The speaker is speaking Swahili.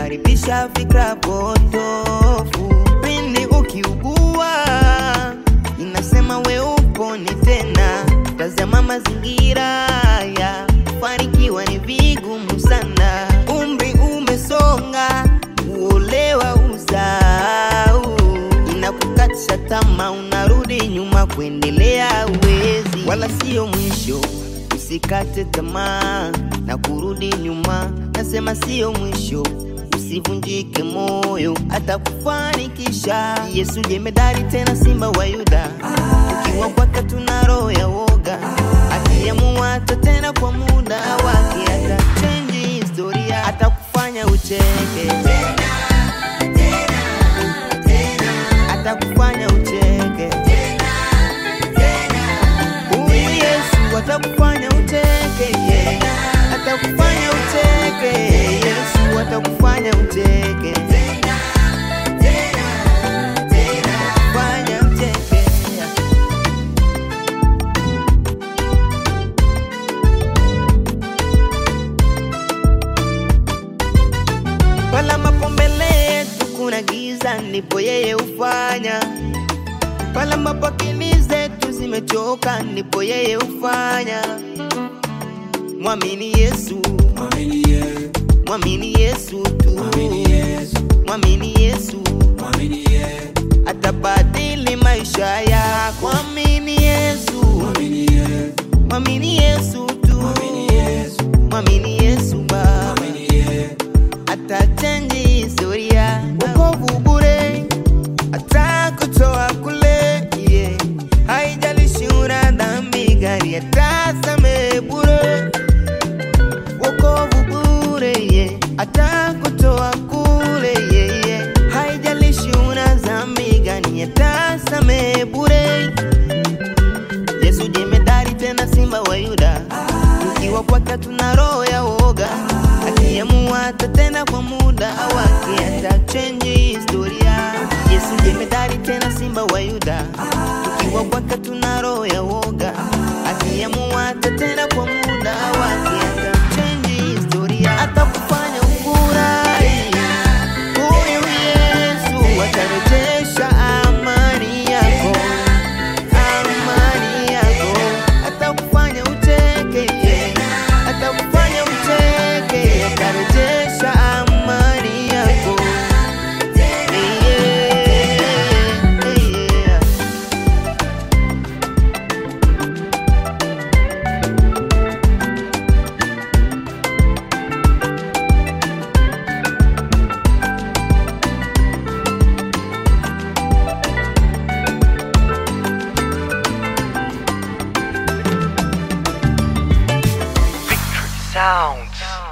inakaribisha fikra potofu. Pindi ukiugua inasema we uponi tena. Tazama mazingira ya kufanikiwa ni vigumu sana. Umri umesonga, uolewa uzau, inakukatisha tamaa, unarudi nyuma kuendelea uwezi, wala sio mwisho. Usikate tamaa na kurudi nyuma, nasema sio mwisho. Usivunjike moyo, atakufanikisha. Yesu jemedari, tena simba wa Yuda. Ukiwa kwake tuna roho ya woga, akiamua hata tena kwa muda wake atachange historia, atakufanya ucheke atakufanya ucheke. Huyu Yesu atakufanya ucheke, yeah. atakufanya ucheke. Yesu atakufanya ucheke, fanya ucheke. Pala ambapo mbele yetu kuna giza, ndipo yeye hufanya. Pala ambapo akili zetu zimechoka, ndipo yeye hufanya. Mwamini Yesu, Mwamini Yesu, mwamini Yesu tu, mwamini Yesu, mwamini Yesu mwamini Yesu, atabadili maisha yako. Mwamini Yesu, mwamini Yesu, mwamini Yesu tu, mwamini Yesu, mwamini Yesu Baba. mwamini Yesu, atachange historia. Wokovu bure, atakutoa kule, yeah. Haijalishi una dhambi gani, atasamehe bure. Wokovu bure, yeah. atakutoa kule, yeah, yeah. Haijalishi una dhambi gani, atasamehe bure. Yesu jemedari, tena simba wa Yuda tukiwa kwake tuna roho ya woga, akiamua hata tena kwa muda wake atachange historia. Yesu jemedari, tena simba wa Yuda, tukiwa kwake tuna roho ya woga, akiamua hata tena kwa muda wake atachange historia, atakufanya ufurahi. Huyu Yesu atarejesha amani yako amani yako, atakufanya ucheke, yeah. atakufanya ucheke, atarejesha amani yako yeah, yeah. Sounds.